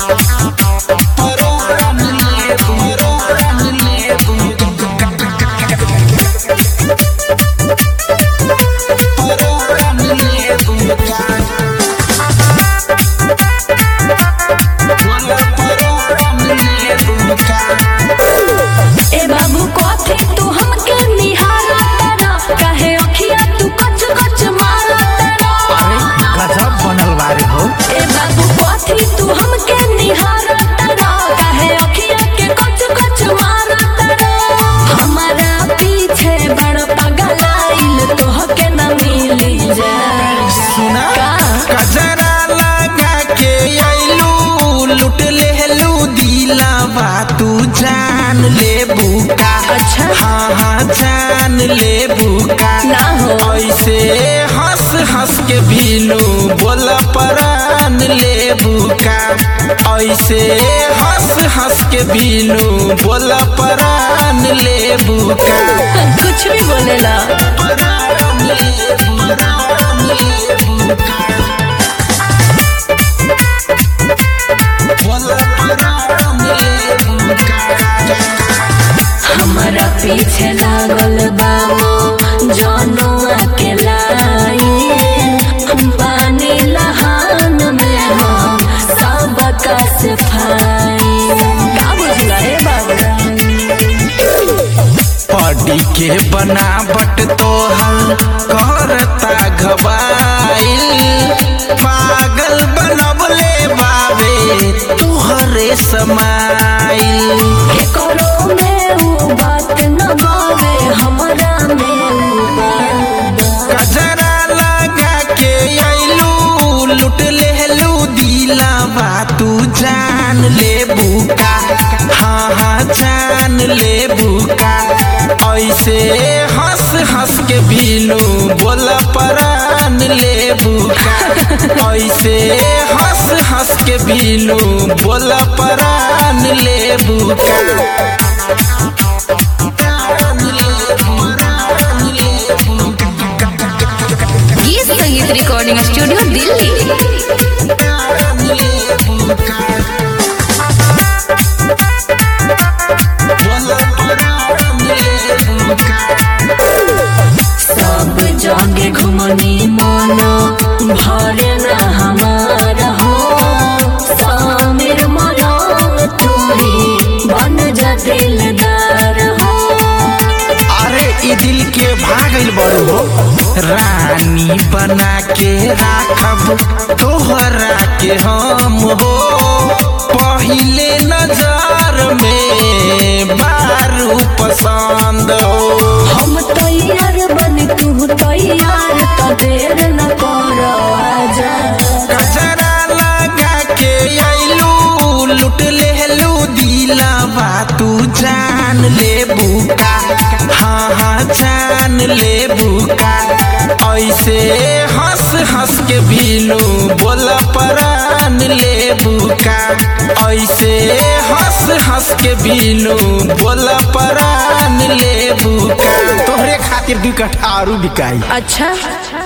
परान लेबू परान लेबू परान लेबू बोला परान लेबू ए बाबू कथी तू हमके निहारा तारा काहे अखिया तू कच कच मारा तारा गजब बनल बारे हो ए बाबू कथी तू हमके निहारा तारा काहे अखिया के कच कच मारा तारा हमारा पीछे बड़ पगलाइल तोहके न मिली जा सुना का? कजरा लगा के आइलू लुट लेलू दिलावा तू जान ले बुका अच्छा। हाँ हाँ जान ले बुका ना हो। ऐसे हंस हंस के बीनू बोल परान ले बुका ऐसे हंस हंस के बीनू बोल परान ले बुका कुछ भी बोलेला परान ले परान ले बुका बोल परान ले बुका हमारा पीछे लागल बाबू जनुआ के लाई हम पानी लहान में हम सबका सफाई का बुझला रे बाबू पड़ी के बनावट तोहर करता घबाइल पागल बनबले बाबे तुहरे समाइल करो में वो बात न बावे हमरा में वो बात कजरा लगा के आइलू लुट लेलू दिलावा तू जान ले बुका हाँ हाँ जान ले बुका ऐसे हंस हंस के बीनू बोल परान ले बुका ऐसे हंस हंस के बीनू बोल परान ले बुका परान ले परान ले बुका गीत संगीत रिकॉर्डिंग स्टूडियो दिल्ली सब जगे घुमनी मनो भरे न हमारा हो सामिर मनो तूही बन जा दिलदार हो अरे ई दिल के भागल बड़ू हो रानी बना के राखब तोहरा के हम हो पहिले नजर में बारू पसंद हो हम तैयार बन तू तैयार तो देर न करो आजा कजरा लगा के आइलू लुट लेलू दिलावा तू जान ले बुका हाँ हाँ जान ले बुका ऐसे हंस हंस के बीनू बोल परान ले बुका ऐसे हंस हंस के बीनू बोल परान ले बुका तोहरे खातिर दू कट्ठा आरू बिकाई अच्छा